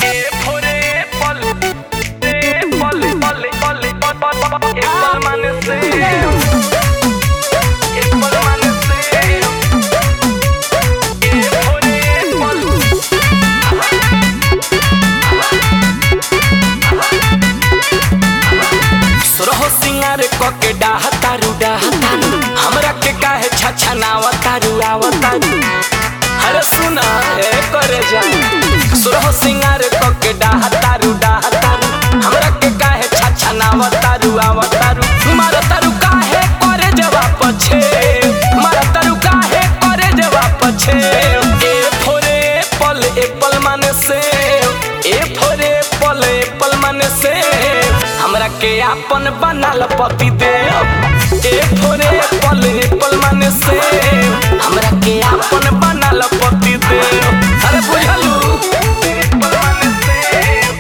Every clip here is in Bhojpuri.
सोरहो सिंगार कके डाह तारू डाह तारू हमरा के काहे छछा नाव तारू आव तारू अरे सुना ए करे जा सोरहो सिंगार कके डाह तारू डाह तारू हमरा के काहे छछा नाव तारू आव तारू मार तारू काहे करे जवाब पछे मार तारू काहे करे जवाब पछे ए फोरे पल एप्पल माने से ए फोरे पल एप्पल माने से हमरा के आपन बनाल पति दे ए फोरे पल पल माने से हमरा के आपन बनाल पति दे अरे बुझलू पल माने से,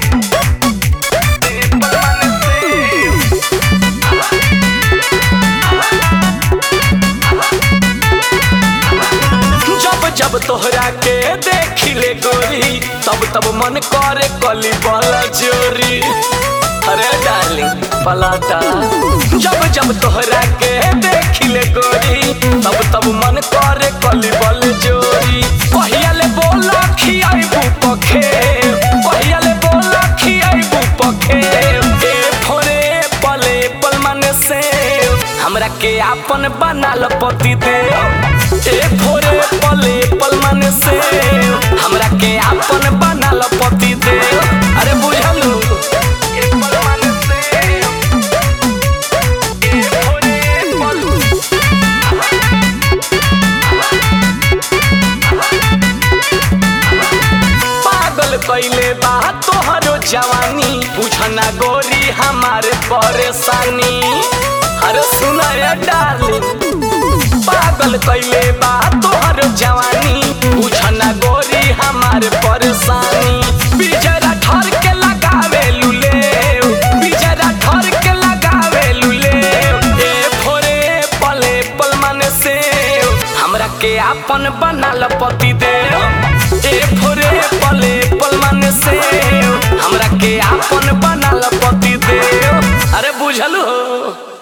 पल माने से। जब जब तोहरा के देखिले गोरी तब तब मन करे कली बल जोरी अरे डार्लिंग पलाटा जब जब तोहरा के देखिले गोरी तब तब मन करे कली बल जोरी कहिया ले बोला खियाइबू पखे कहिया ले बोला खियाइबू पखे ए फोरे पले पल मन से हमरा के आपन बनाल पति दे ए फोरे पले पल मन से हमरा के आपन बनाल पति दे अरे बुझलू ए पल मन से ए फोरे पल पागल कैले बा तोहरो जवानी पूछना गोरी हमारे परेशानी अरे सुना रे डार्लिंग पागल कैले बा तोहरो जवानी पूछना गोरी हमारे परेशानी बिजरा ठर के लगावे लुले बिजरा ठर के लगावे लुले ए फोरे पले पल माने से हमरा के आपन बनाल पति दे ए फोरे पले पल माने से हमरा के आपन बनाल पति दे अरे बुझलू